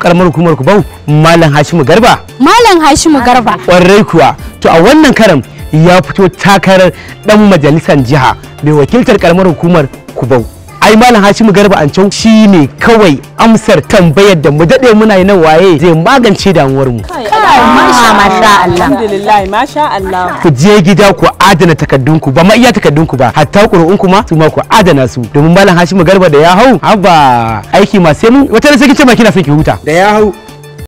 karamar hukumar Kubau Malam Hashimu Garba Malam Hashimu Garba. kwarai kuwa to a wannan karam ya fito takarar dan majalisar jiha mai wakiltar karamar hukumar Kubau ai Malam Hashimu Garba an shi ne kawai amsar tambayar da mu dade muna yi nan waye zai magance damuwar mu Masha Allah. Alhamdulillah, masha Allah. ku je gida ku adana takardunku ba ma iya takardunku ba hatta ƙuri'unku ma su ma ku adana su domin malam Hashimu Garba da ya hau haba aiki ma sai mun wata da sai kice ma kina son ki huta da ya hau